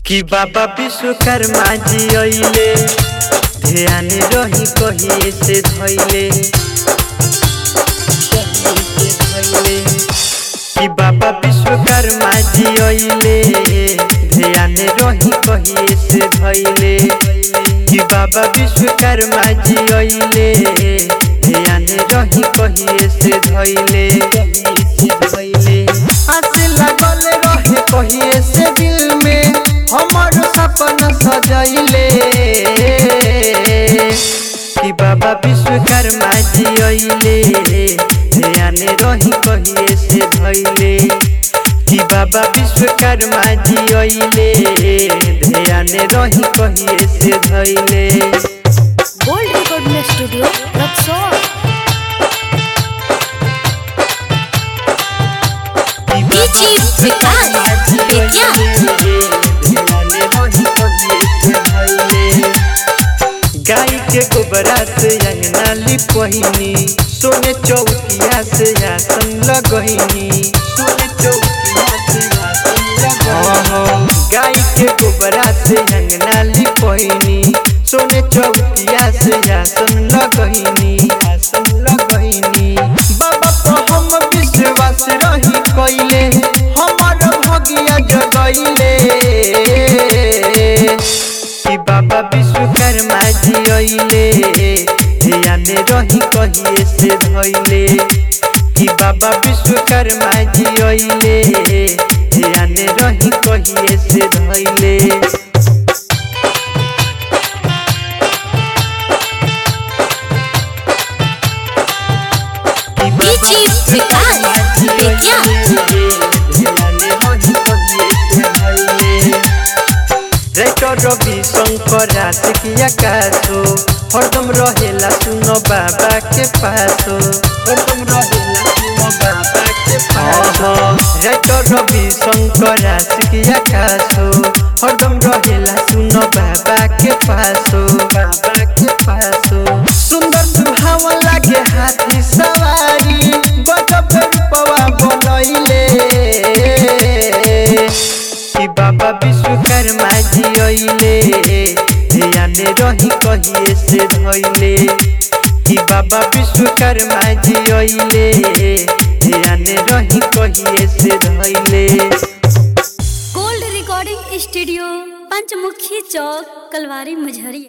कि बाबा विश्वकर्मा जी अइले ध्यान रही कहिए से धैले कहिए से धैले कि बाबा विश्वकर्मा जी अइले ध्यान रही कहिए से धैले कि बाबा विश्वकर्मा जी अइले ध्यान रही कहिए से धैले धैले आसे लागल रहे कहिए से दिल में हमर सपना सजैले कि बाबा विश्वकर्मा जी अइले ध्यान रही कहिए से धैले कि बाबा विश्वकर्मा जी अइले ध्यान रही कहिए से धैले gold recording studio Raxaul DJ Vikas Bettiah. गाय के गोबरा से अंगना लिपहिनी सोने चौकिया से आसन लगहिनी सोने चौकिया से आसन लगहिनी गाय के गोबरा से अंगना लिपहिनी सोने चौकिया से आसन लगहिनी आसन लगहिनी बाबा पर हम विश्वास रही कइले हमर भगिया जगइले कि बाबा विश्वकर्मा जी अइले ध्यान रही कहिए से धैले कि बाबा विश्वकर्मा जी अइले ध्यान रही कहिए से धैले डीजी विकास बेतिया। राइटर रवि शंकर रातिकिया कासो हरदम रहेला सुनो बाबा के पासो हरदम रहेला सुनो बाबा के पासो राइटर रवि शंकर रातिकिया कासो हरदम रहेला सुनो बाबा के पासो बाबा के पासो सुंदर सुहावन लागे हाथी सवारी गजब रूपवा बनैले कि बाबा विश्वकर्मा जी अइले ध्यान रही कहिए से धैले कि बाबा विश्वकर्मा जी अइले ध्यान रही कहिए से धैले gold recording studio Panchmukhi Chowk Kalwari Majhariya